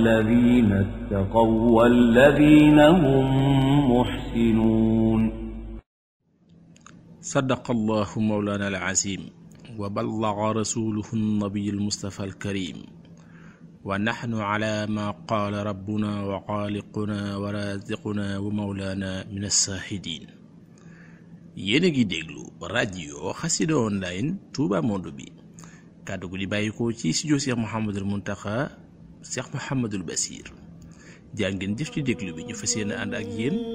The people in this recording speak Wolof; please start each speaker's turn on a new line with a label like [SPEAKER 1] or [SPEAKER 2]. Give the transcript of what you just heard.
[SPEAKER 1] الذين اتقوا والذين هم محسنون
[SPEAKER 2] صدق الله مولانا العظيم وبلغ رسوله النبي المصطفى الكريم ونحن على ما قال ربنا وخالقنا ورازقنا ومولانا من الشاهدين yéen a ngi déglu rajo xasida online Touba Monde bi kàddu gu di bàyyikoo ci studio Cheikh Mouhamadul Muntaxa Cheikh Mouhamadul Basir jaa ngeen jëf ci déglu bi ñu fas yéene ànd ak yéen